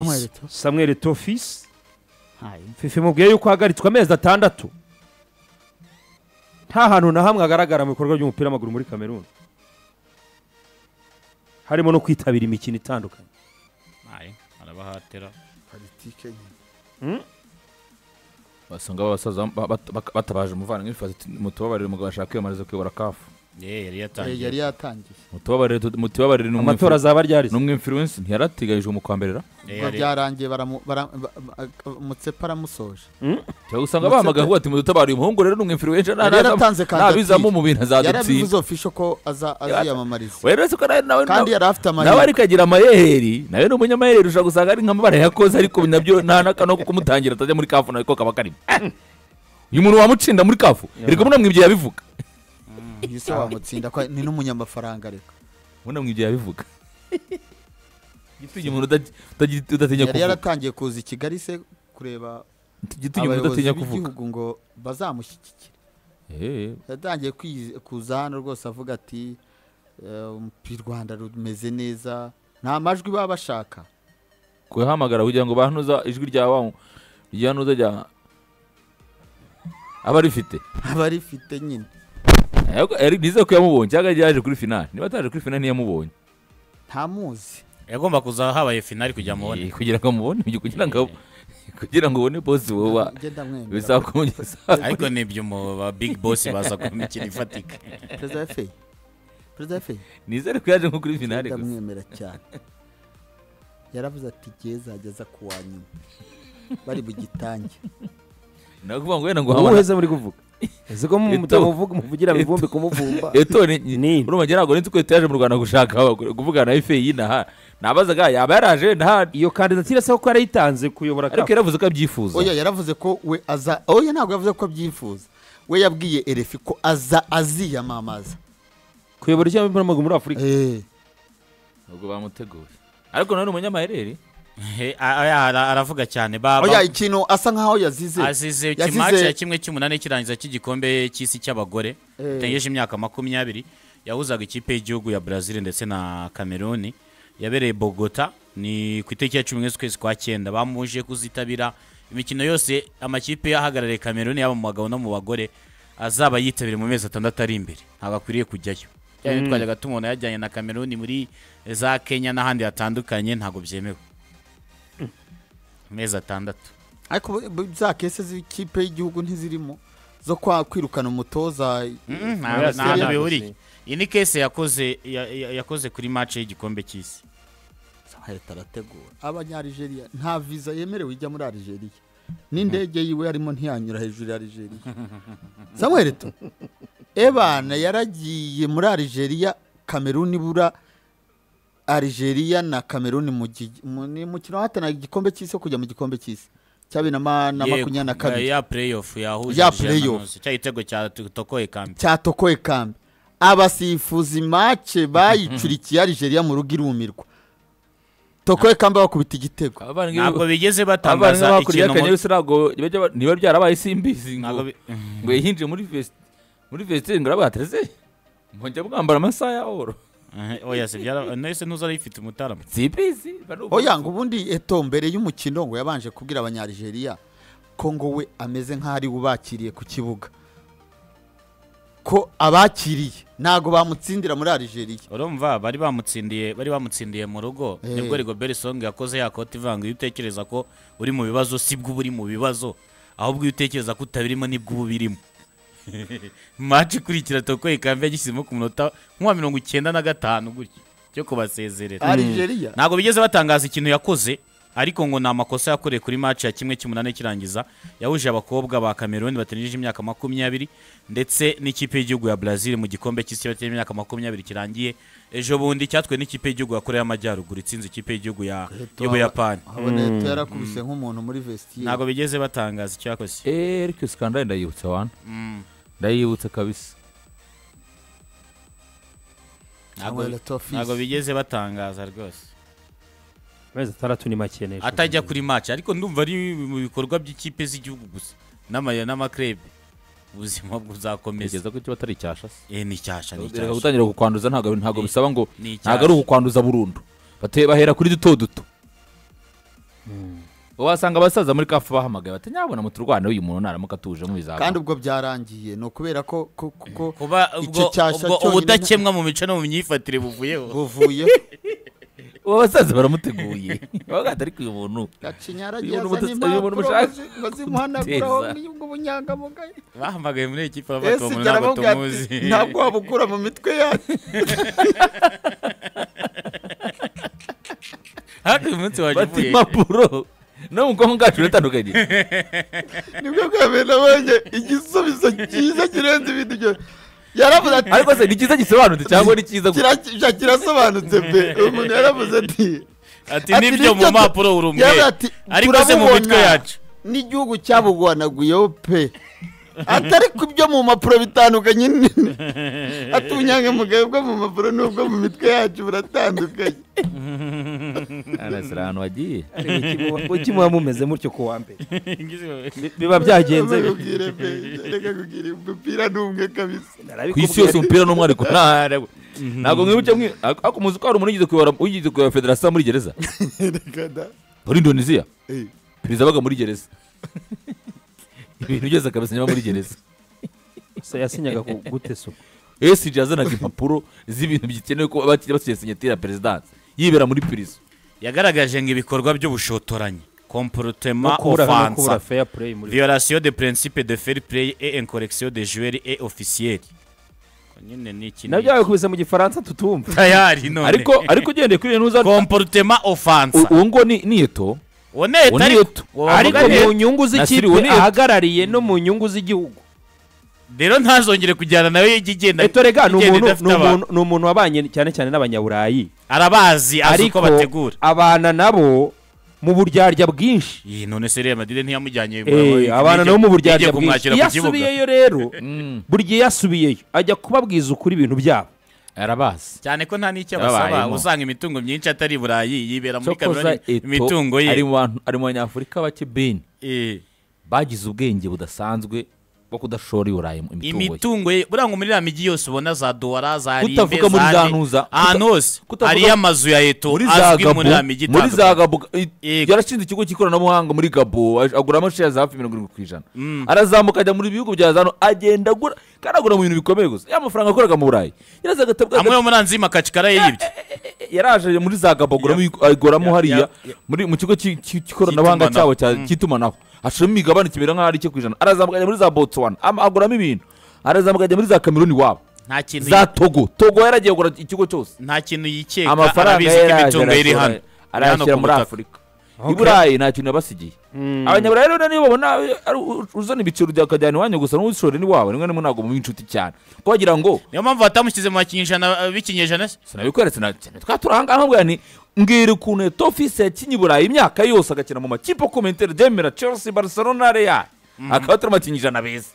Samuel Eto'o. samuel tofisi Hayi. fifi mubwiye yuko ahagaritswe amezi atandatu nta hantu na hamwe hagaragara mu bikorwa by'umupira w'amaguru muri kameruni harimo no kwitabira imikino itandukanye Aye, arabahatira politike nyine basanga abasaza ba- bat- bak- batabaje umuvandimwe ifazi mutubabarire umugabo ashaka kwiyamamariza kuyobora kafu ye yari Eh, yatangiye yari yatangiye mutubabarire tu- mutubabarire ni amatora umwimfuru- azaba ryari ni umwimfirwensi ntiyarateganyijwe mu kwamberera Eh, ubwo yari- byarangiye baramu- bara- ba- ba- mutsepa aramusoje cyangwa usanga bahamagaye avuga ati mudutabare uyu muhungu rero ni umwimfirwensi yari yaratanze ntabizamo kandidatire mu bintu azadutsinda yarabivuze ofisho ko aza- aziyamamariza rero siko nawe nawe kandi yari afite nawe amahirwe ariko agira amayeri nawe ni umunyamaheri ushobora gusanga ari nk'amabara yakoze ariko nabyo nta n'akano ko kumutangira atajya muri kafu nawe ko kaba karimo Eh! uyu muntu wamucinda muri kafu reka munamwibye yabivuga ntise wamutsinda ko ni n'umunyamafaranga ariko munamwibye yabivuga igituma umuntu uta- uta- udatinya yari kuvuga yaratangiye kuza i kigali se kureba igituma umuntu abayobozi udatinya kuvuga b'igihugu ngo bazamushyigikire Eh, yatangiye kwiz- kuza hano rwose avuga ati eh, u rwanda rumeze neza nta majwi baba bashaka kuhamagara kugira ngo banuza ijwi rya wa rya nuza rya aba rifite aba rifite nyine Ariko yari- nizere ko yamubonye cyangwa yaje kuri finali niba ataje kuri finali ntiyamubonye ntamuzi yagomba kuza habaye finali kugira Eh, mubone kugira ngo amubone kugira ngo kugira ngo ubone bosi wowe ngenda mwemera bizakongeza ariko nibyo mu ba big boss baza ku mikino ifatika perezida efeyi perezida efeyi nizere ko yaje nko kuri finale gusa ndamwemera cyane yaravuze ati gezajya aza ku wa nyuma bari bugitange nakuvuga ngo wenda ngo wowe hamara uheze muri kuvuga uziko Eto. mutamuvuga muvugira mu ivumbi kumuvumba eto ni Ni. urumva ngira ngo nzi ko eto yaje mu rwanda gushaka abagore kuvugana na ife y'inaha nabazaga yaba yaraje nta iyo kandidatire se koko yarayitanze kuyobora ariko kafu yaravuze ko abyifuza oya yaravuze ko we aza oya ntabwo yavuze ko abyifuza we yabwiye erefi ko aza aziyamamaza kuyobora icyo w'umupira w'amaguru muri afurika Eh, ubwo bamuteguye ariko nawe ni umunyamaherere Eh, a- a- ara- aravuga cyane baba oya ikintu asa nkaho yazize azize Yazize- ikimaci ya kimwe cy'umunani kirangiza cy'igikombe cy'isi cy'abagore gitengeje imyaka makumyabiri yahuzaga ikipe y'igihugu ya brazil ndetse na cameroon yabereye bogota ni ku itariki ya cumi n'imwe z'ukwezi kwa cyenda bamuje kuzitabira imikino yose amakipe ahagarariye cameroon yaba mu bagabo no mu bagore azaba yitabiriye mu mezi atandatu ari imbere ntabwo akwiriye kujyayo cyane twajyaga tumubona yajyanye na cameroon muri za kenya n'ahandi hatandukanye ntabwo byemewe amezi atandatu ariko bu- bu- za kese z'ikipe y'igihugu ntizirimo zo kwa kwirukana umutoza Mm, Oya, nta- si nta hantu yari bihuriye iyi ni kese yakoze ya- ya- yakoze kuri match y'igikombe cy'isi leta arategura abanyarigeria nta viza yemerewe ijya muri arigeria n'indege yiwe arimo ntiyanyura hejuru ya arigeria samuel to ebana yaragiye muri arigeria kameruni ibura arigeria na kameruni mu gi- mu- ni mukino wahatana igikombe cy'isi wo kujya mu gikombe cy'isi cya bibiri na ma- na Ye- makumyabiri na kabiri ya playoff yahuje Ya Nigeria na playoff. Norway. cya gitego cya to- tokoye kambi cyatokoye kambi abasifuzi make bayicurikiye arigeria mu rugo irumirwa tokoye kambi bakubita igitego abavandimwe ntabwo bigeze abavandimwe batangaza bakuriye ikintu muri- akanyaru ntabwo bajya ba- niba byarabaye simbizi ntabwo ngo bi- ngo yahinjiye muri vesti muri vesti ngo arabwatereze mwongera mwambara amasaha ya oro Eh, oya si byara nese ntuzari ifite umutarama simbizi oya ngo ubundi eto mbere y'umukino ngo yabanje kubwira abanyarigeria ko ngo we ameze nk'aho ari we ubakiriye ku kibuga ko abakiriye ntabwo bamutsindira muri arigeria urumva bari bamutsindiye bari bamutsindiye mu rugo Eh. nibwo rigobert song yakoze ya koti ivanga iyo utekereza ko uri mu bibazo sibwo uba uri mu bibazo ahubwo iyo utekereza ko utabirimo nibwo uba ubirimo match ikurikira tokoye kambi yagishyizemo ku munota nka mirongo icyenda na gatanu gutya cyo kubasezerera arigeria ntabwo bigeze batangaza ikintu yakoze ariko ngo ni amakosa yakoreye kuri match ya kimwe cy'umunani kirangiza yahuje abakobwa ba Cameroon bategereje imyaka makumyabiri ndetse n'ikipe y'igihugu ya Brazil mu gikombe cy'isi bategereje imyaka makumyabiri kirangiye ejo bundi cyatwe n'ikipe y'igihugu ya Korea y'Amajyaruguru itsinze ikipe y'igihugu ya y'Ubuyapani abona eto yarakubise nk'umuntu muri vestiye ntabwo bigeze batangaza icyo yakoze eee ariko iyo sikandari ndayibutsa wana Mm, ndayibutsa kabisa ntabwo Samuel Eto'o Fils. ntabwo bigeze batangaza rwose amezi atandatu ni make neza atajya kuri match ariko ndumva ari mu bikorwa by'ikipe z'igihugu gusa n'amaya n'amakrebe ubuzima buzakomeza kugeza ko kiba atari icyasha se Eh, ni cyasha ni reka cyasha gutangira kukwanduza ntabwo ntabwo bisaba ngo Ni ntabwo ari icyasha. ukukwanduza burundu Bate- bahera kuri duto duto wasanga abasaza muri kafu bahamagaye bati nyabona muturwane uyu muntu naramuka atuje mu kandi bizaba ubwo byarangiye ni ukubera ko ko- kuko kuba icyo ubwo cyasha ubwo cyonyine ubudakemwa mu mico no mu myifatire buvuyeho buvuye uwo basaza baramuteguye bavuga ati ariko uyu muntu gacinyaragiye Uyu muntu azanye umutu- uyu impapuro muntu mushaka ngo zi- ngo zimuhanaguraho guteza. n'ubwo bunyangamugayo bahamagaye muri iyi kipe ese bafata uwo muntu ibyo ntabwo aramubwira tumuzi ati ntabwo wabukura mu mitwe yacu hafi umunsi waje bati uvuye impapuro no mu bwonko bwacu biratandukanye nibwo bwa mbere nabonye igisubizo cyiza kirenze ibindi byose yaravuze ati ariko se ni cyiza gisobanutse cyangwa ni cyiza gusa kira- kira- kirasobanutse pe umuntu yaravuze ati ati ati, nibyo mu tu- mpapuro uri umwe yaravuze ati, ariko se mu turabubona mitwe yacu n'igihugu cyabugwanaguyeho pe atari ku byo mu mpapuro bitandukanye nyine ati ubunyangamugayo bwo mu mpapuro n'ubwo mu mitwe yacu buratandukanye arasira ahantu wagiye ukimuba mumeze mutyo ku wa mbere biba byagenze Ubwire pe, reka kugira umupira ni umwe kabisa ku isi yose umupira n'umwariko ntarengwa ntabwo mwibuke mwi ariko muzi ko hari umuntu wigeze kuyobora wigeze kuyobora federasiyo muri gereza Reka da- muri indonesia eh. perezida abaga muri gereza ibintu byose akabisinyama muri gereza yasinyaga ku- gute so esiji yazanaga impapuro z'ibintu bikenewe ko bakiri basigaye sinyatira ya perezidansi yibera muri pirizo yagaragaje ngo ibikorwa by'ubushotoranyi no komporotema kubura no kubura ofansa fair play muri violation de principe de fair play et incorrection de joueurs et officiels nyine ni iki nabyo babikubise mu gifaransa tutumva tayari none ariko ariko ugendeye kuri iyo ntuza komporotema ofansa uwo ngo ni ni eto uwo neta uwo ni ariko eto. wavuga ariko Ariko mu neta. nyungu Nasiri, z'ikipe uwo ni Eto. ahagarariye no mu nyungu z'igihugu rero ntazongere kujyana nawe igenda etorega ni igenda umuntu idafite ni abantu. umuntu- ni umuntu wabanye cyane cyane n'abanyaburayi arabazi azi uko ariko bategura abana nabo mu buryarya bwinshi iyi none se Real Madrid ntiyamujyanye Eh, abana nabo mu buryarya bwinshi kumwakira iyo ku kibuga asubiyeyo rero buri gihe yasubiyeyo ajya kubabwiza ukuri ibintu byabo arabazi cyane ko nta n'icyo abasaba Yabayemo. usanga imitungo myinshi atari i burayi yibera muri cokoza kameruni imitungo ye ari mu bantu ari mu banyafurika bake beni Eh, bagize ubwenge budasanzwe bwo kudashora i burayi mu imitungo ye imitungo ye buriya ngo muri iriya mijyi yose ubona za duwara za rive Kutavuga muri za za nde, Ntuza, kuta- ahantu hose kutavuga- hariyo amazu ya eto muri za azwi muri iriya gabu mijyi muri za itandukanye. gabu i- Yego. yarashinze ikigo cy'ikoranabuhanga muri gabo aj- aguramo share za hafi mirongo irindwi ku ijana arazamuka ajya muri bihugu bya zano agenda agura kandi agura mu bintu bikomeye gusa ya mafaranga yakoraga mu burayi yaraza agatabwa amwe yo muri anzima kacikara yibye yaraje muri za gabo aguramo aguramo Ya- hariya ya- muri mu kigo cy'i- cy'i- cy'ikoranabuhanga cyabo Cy'itumanaho. cya- cy'itumanaho hashiramo imigabane kimera nk'aho ari icyo ku ijana arazamuka ajya muri za botswana ama- aguramo ibintu arazamuka ajya muri za kameruni iwabo nta kintu za togo togo yaragiye kugura ikigo cyose nta kintu yikeka amafaranga arabizi ye ko yaraje imitungo ye iri hano arayashora- Iri hano arayashyira ku muri butaka. afurika i burayi nta kintu yabasigiye abanyaburayi rero niyo babona eh, ari u- u- uzana ibiciro bya kajyana iwanyu gusa n'uwishore ni wawe nimwe nimwe ntabwo mubi inshuti cyane kuko bagira ngo niyo mpamvu batamushyize mu bakinyejana eh, b'ikinyejana se sinabikweretse na cyane twaturangaha mbwa ni mbwira ukuntu eto ofisi yakinye i burayi imyaka yose agakina mu makipe akomentere demera chelsea barcelona real akaba turi amakinnyi ijana beza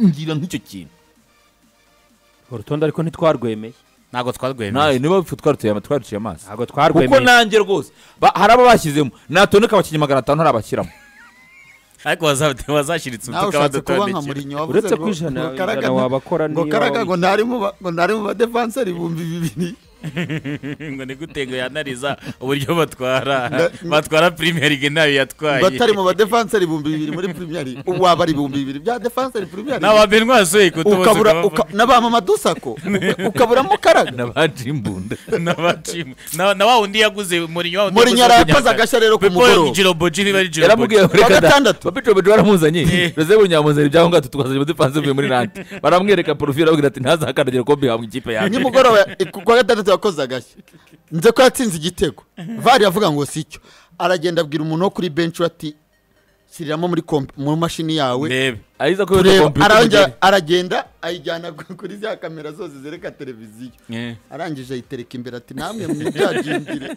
ngira nk'icyo kintu urutonde ariko ntitwarwemeye ntabwo twarwemeye nawe niba bipfa twarutuye ama- twaruciye amaso ntabwo kuko twarwemeye nanjye rwose ba- hari abo bashyizemo natoneka abakinnyi magana atanu hari abashyiramo ariko waza- wazashyiritse nawe utukaba ushatse kuba nka dutondekera murinyo wavuze uretse ngo- ko ijana ngo Karaga- ijana wabakora ngo niyo karaga waba- ngo ntari mu ba- ngo ntari mu badefanseri ibihumbi bibiri ngo ni gute ngo yanariza uburyo batwara Nda- batwara premier league nayo batari yatwaye mu badefanseri ibihumbi bibiri muri primiyari waba ari ibihumbi bibiri bya defanseri primiyari n'ababenwa soye ukabura kutubuza uka- n'abamama dusako ukaburamo karaga n'abaje imbunda na wa wundi yaguze Mourinho wa wundi Mourinho yaguze yarakoze Kunyaka. agashya rero ku Pepo mugoroba. Jiroboji niba ari Jiroboji. yaramubwiye ngo Ku wa reka da gatandatu. papito bejo baramuzanye Eh. rosebo nyamuzanye ibyaho ngato tukazanye umudefansi uvuye muri rante baramwereka porofile ababwira ati ntazakandagira kombi yawe mu ikipe yanjye nimugoroba ku kwa gatandatu yakoze agashya nze ko yatsinze igitego vari avuga ngo si cyo aragenda abwira umuntu wo kuri benshi we ati shyiriramo muri komp- mu mashini yawe ndebe ariza ko yota tureba kompiyuta arongera umugeri aragenda ayijyana ku- kuri za kamera zose zereka televiziyo arangije ayitereka imbere ati namwe mwibyagindire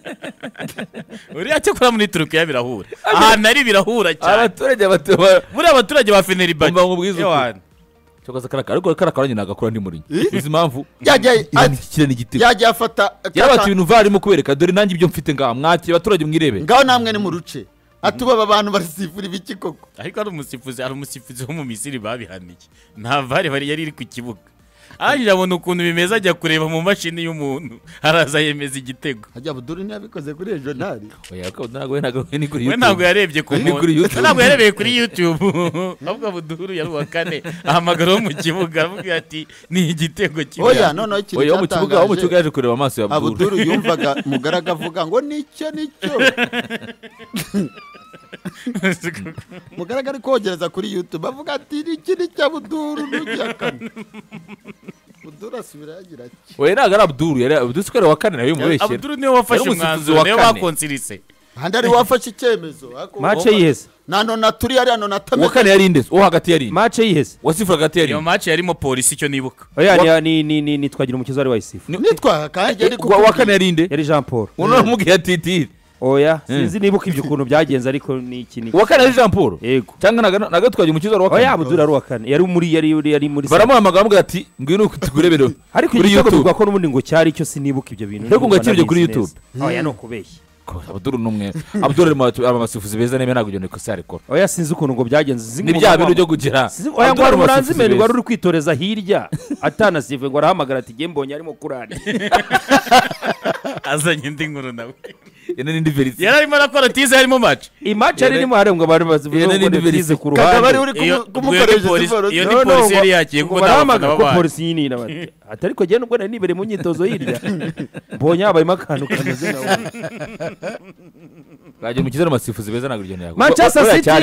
uriya cyakora muri turukiya birahura ahantu ari birahura cyane abaturage batuba buriya abaturage ba feneribage Umva ngo ubwize ukuri. Ewana. cyokoza karaka ariko karakara nyina agakora ndi muri Eh? izi mpamvu Yajya- ati- kirana igitego yagiye afata yarabata ibintu varimo kubereka dore nanjye ibyo mfite ngaha mwakire abaturage mwirebe ngaho namwe ni mu ruce atuba aba bantu basifura ibiki koko ariko ari umusifuzi ari umusifuzi wo mu misiri babihaniye nta vare bari yari iri ku kibuga arangije abona ukuntu bimeze ajya kureba mu mashini y'umuntu araza yemeza igitego hajya buduri ntiyabikoze kuri ejonari oya ko ntabwo we ntabwo we ni kuri we YouTube. ntabwo yarebye ku We ni muntu kuri YouTube. ntabwo yarebeye kuri yutube ahubwo buduhuru yari uwa kane ahamagara wo mu kibuga aravuga ati ni igitego kimwe oya noneho ikintu oya wo mu kibuga wo mu kibuga yaje kureba amaso ya abuduru Abdul yumvaga mugaraga avuga ngo nicyo nicyo mugaraga ari kogereza kuri yutube avuga ati niki nicyo abuduru ntujyakane buduru asubira yagira ati oya ntabwo ari Abdul yari Abdul siko ari wa kane nawe bimubeshyera abuduru niwe wafashe Yari umusifuzi umwanzuro wa niwe kane. bakonsirise ahandi ari wafashe icyemezo ariko- mace yiheze na nona turi hariya nona uwa tameze kane yari inde uwo hagati yari inde mace yiheze uwa sifura hagati yari iyo inde maci yarimo polisi icyo nibuka oya ni- ni ni ni ni twagira umukiza wari wayisifu nitwa kanjye ariko Uwa- uwa kane yari inde yari jean paul uno namubwiye atitire oya sinzi nibuka ibyo ukuntu byagenze ariko ni iki ni iki. uwa kane yari jean paul yego cyangwa naga- nagatwaje umukiza wari uwa oya kane abudura ari uwa kane yari muri yari yari muri baramuhamagara bamubwira ati ngwino tukurebere ariko kuri igitego YouTube bivuga ko n'ubundi ngo cyari cyo sinibuka ibyo bintu Ariko ngo ndumva yakiribye kuri nanabizi YouTube. neza. oya ni ukubeshya Abdul ni umwe Abdul ari mu batu- ari mu basifuzi beza niba ntabwo ibyo nikosa yarikora oya sinzi ukuntu ngo byagenze sinzi ni ngo bya ngo- bintu byo kugira sinzi oya ngo Abdul hari ari mu basifuzi umuranzimeni beza. wari uri kwitoreza hirya atanasive ngo arahamagara ati nge mbonye arimo kurara azanye indi nkuru nawe Ino ni indi verisiyo yari arimo arakora tize harimo maci imace yari irimo harengwa abantu bazivuze Iyo ni ngo indi ntibize verisiyo. ku kakaba ari ruhande uri Iyo- kumu- ubwo iyo ni kumukoresha polisi- siporo iyo ni No, no, polisi yari ngo- yagiye ngo kuko nta bafana barahamagara ko babaye polisi nyine bati ati ariko njyewe nubwo nari nibereye mu myitozo hirya mbonye habayemo akantu kameze nka wowe." wagira umukiza ari mu basifuzi beza ntabwo ibyo ntiyago manchester city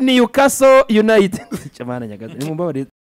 newcastle united cyamana nyagazi ni mu